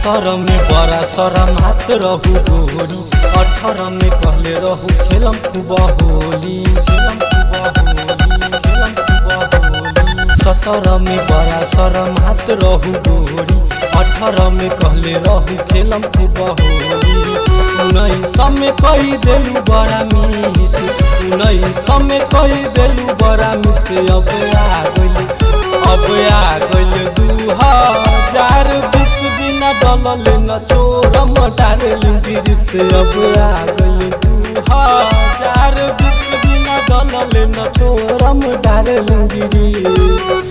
सतर में बड़ा शरम हाथ रहू गोरी अठारह में कहले रहू खेलम खूब होली खेलम खूब होली खेलम खूब होली सतर में बड़ा शरम हाथ रहू गोरी अठारह में कहले रहू खेलम खूब होली उन्नीस में कही देलू बड़ा मिस उन्नीस में कही देलू बड़ा मिस अब आ गइल अब आ गइल दू हजार बीस बिना डलल न चोरम डारलिंग गिरिस अब आ गइल दू हजार बीस बिना डलल न चोरम डारलिंग गिरिस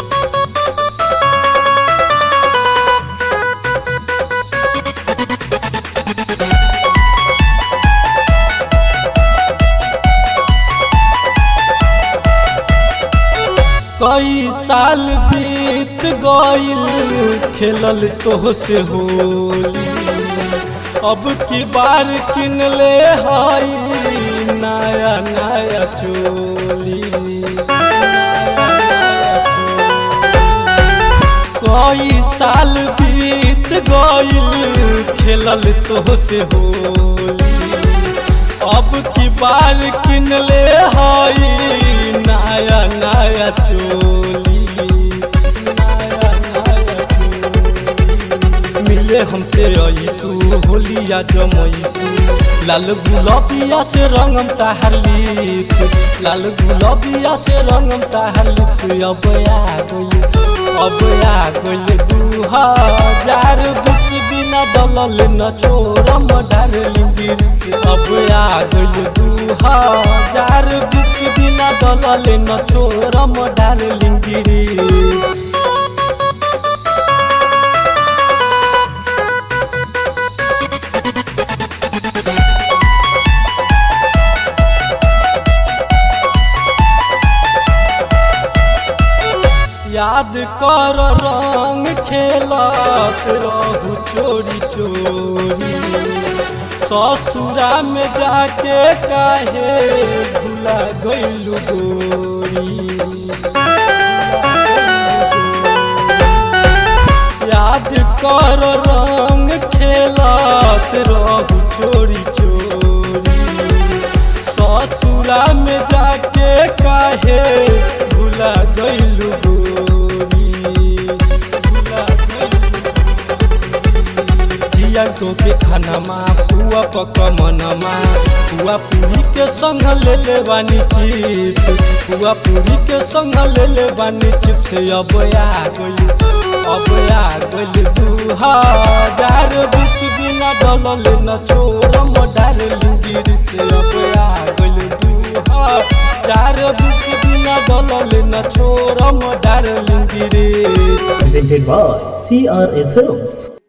कई साल बीत गइल खेलल तोह से होली अब की बार किन ले हई नया नया चोली कई साल बीत गइल खेलल तोह से होली अब की बार किन ले हई नया नया चोली नया नया चोली मिले हमसे आई तू होलिया जमई तू लाल गुलाबिया से रंगम ताहर लिप लाल गुलाबिया से रंगम ताहर लिप अब आ गई अब आ गई दू हजार बीस बिना डलल न छोरम डारलिंग गिरिस अब आ गई दू हजार बीस बिना डलल न छोरम डारलिंग गिरिस याद कर रंग खेलत रहू चोरी चोरी ससुरा में जाके काहे भुला गइलू गोरी याद कर रंग खेलत रहू चोरी चोरी ससुरा में जाके काहे भुला गइलू गोरी भुला दिया तो के खानामा पुआ पक मनमा पुआ पूरी के संग ले ले बानी चिप्स पुआ पूरी के संग ले ले बानी चिप्स अब आ गइल अब आ गइल दू हजार बीस बिना डलल न छोरम डारलिंग गिरिस अब आ गइल दू हजार बीस बिना डलल न छोरम डारलिंग गिरिस presented by CRA Films.